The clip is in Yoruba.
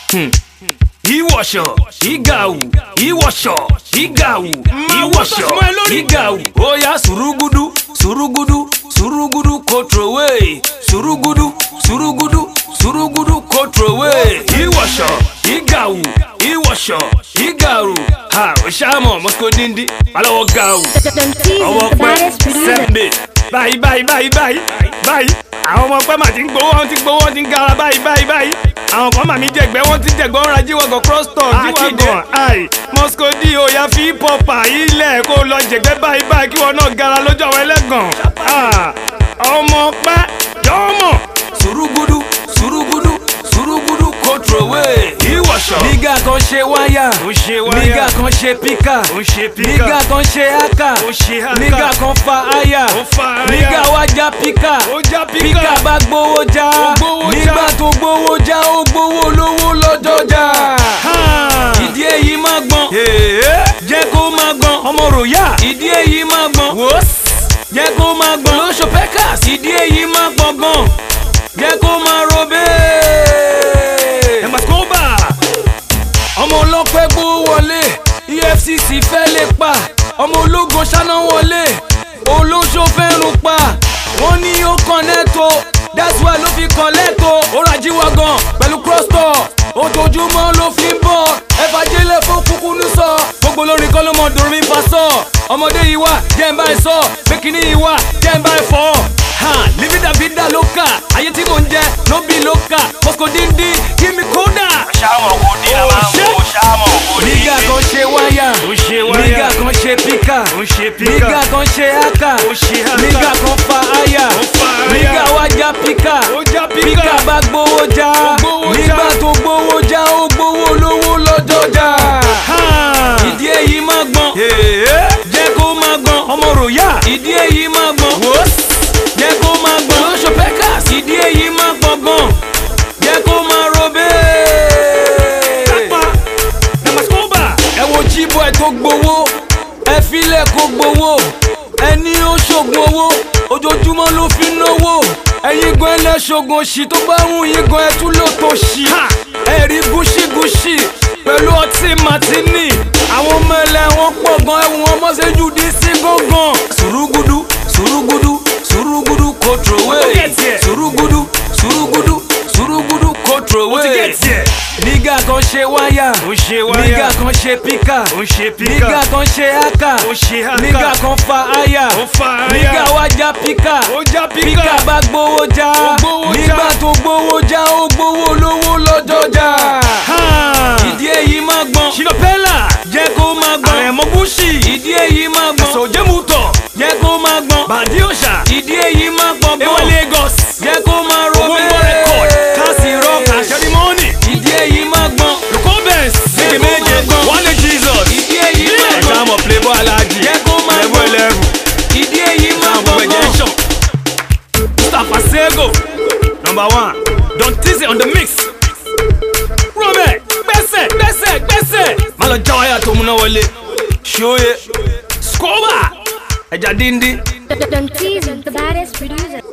ìwọ̀ṣọ̀ ìgàwù ìwọ̀ṣọ̀ ìgàwù ìwọ̀ṣọ̀ ìgàwù óyá sùrùgùdù sùrùgùdù sùrùgùdù kòtròwé sùrùgùdù sùrùgùdù sùrùgùdù kòtròwé ìwọ̀ṣọ̀ ìgàwù ìwọ̀ṣọ̀ ìgàwù ha òṣàmọ̀ mọ́síkòdìndín balọ̀wọ̀ gàwù Don Tease ọwọ́ is the pẹ́ baddest producer. sẹ́ńdẹ̀ báyìí báyìí báyìí báyìí báyìí àwọn ọmọ pẹ́ mà ti ń gbowó wọn ti gbowó wọn ti ń gara báyìí báyìí báyìí àwọn kan mà mí jẹgbẹ́ wọn ti jẹgbẹ́ wọn ra jíwọ́gàn cross town jíwọ́gàn ai moscow di oya fi hip hop ilẹ̀ kó lọ jẹgbẹ́ báyìí báyìí kí wọn náà gara lójú àwọn ẹlẹ́gàn Ah, ọmọ pẹ́ jọ́mọ̀ sùrùgùdù sùrùgùdù sùrùgùdù kòtròwé ìwọ̀ṣọ̀ nígà kan ṣe wáyà nígà kan ṣe píkà nígà kan ṣe ákà nígà kan fa áyà nígà wá já píkà píkà bá gbowó já nígbà tó gbowó já ó gbowó lówó lọ́jọ́jà ìdí èyí má gbọ́n jẹ́ kó má gbọ́n ọmọ ròyà ìdí èyí má gbọ́n jẹ́ kó má gbọ́n lóṣù pẹ́kàs ìdí èyí má gbọ́n gan jẹ́ kó má robé. ẹ̀màsíkóbà ọmọ ọlọ́pẹ́ gbó wọlé efcc fẹ́ lè pa ọmọ ológun ṣáná wọlé olóṣó fẹ́ràn pa wọ́n ní ó kọ́nẹ́tò that's why ló fi kọ́lẹ́tò ó ra jíwá gan pẹ̀lú crosstour ojoojúmọ́ ló fi ń bọ̀ ẹ̀fà jẹ́lẹ̀ fún kúkú ní sọ gbogbo lórin kọ́ ló mọ dùnmí fa sọ ọmọdé yìí wà jẹ́ ń bá ẹ sọ pékinní yìí wà jẹ́ ń bá ẹ fọ́ ha livida vida lóka ayé tí mò ń jẹ ló bí lóka moscow díndín kí mi kódà ṣáàmọ̀ kò dín la máa ń wo ṣáàmọ̀ kò dín. nígà kan ṣe wáyà nígà kan ṣe píkà nígà kan ṣe ákà nígà kan fa áyà nígà wá já píkà píkà bá gbowó já nígbà tó gbowó já ó gbowó lówó lọ́jọ́jà ìdí èyí má gbọ́n jẹ́ kó má gbọ́n ọmọ ròyà ìdí èyí má gbọ́n jẹ́ kó má gbọ́n lóṣù pẹ́kàs ìdí èyí má gbọ́n gan jẹ́ kó má robé ẹ wo jíbọ̀ ẹ tó gbowó ẹ filẹ̀ kó gbowó ẹni ó ṣògùn owó ojoojúmọ́ ló fi náwó ẹ̀yin gan ẹlẹ́ṣọ̀gùn òṣì tó bá wù yín gan ẹ tún lò tó ṣì ẹ̀rí gúṣígúṣí pẹ̀lú ọtí màtínì àwọn ọmọ ẹlẹ́ wọn pọ̀ gan ẹ̀wọ̀n wọn mọ́ sẹ́jú dí sí gángan sùrùgùdù sùrùgùdù sùrùgùdù kòtròwé sùrùgùdù sùrùgùdù sùrùgùdù kòtròwé nígà kan ṣe wáyà nígà kan ṣe píkà nígà kan ṣe ákà nígà kan fa áyà nígà wá já píkà píkà bá gbowó já nígbà tó gbowó já ó gbowó lówó lọ́jọ́jà ìdí èyí má gbọ́n ṣìlọ́pẹ́là jẹ́ kó má gbọ́n àrẹ̀mọ́ búṣì ìdí èyí má gbọ́n ẹ̀sọ̀ jẹ́mùtọ̀ jẹ́ kó má gbọ́n bàdí òṣà ìdí èyí má gbọ́n gbọ́n ewa Lagos jẹ́ kó má robé owó record kasi rock àṣẹrímọ́nì ìdí èyí má gbọ́n lukobens méje méje one day Jesus ìdí èyí má gbọ́n ẹ̀ka mọ̀ playboy alájí jẹ́ kó má gbọ́n ẹlẹ́rù ìdí èyí má gbọ́n gbọ́n Mustapha Sego number one Don Tizzy on the mix Robert gbẹ́sẹ̀ gbẹ́sẹ̀ gbẹ́sẹ̀ má lọ já wáyà tó múná wọlé ṣóye skoba ẹja díndín. Don Tease is the baddest producer.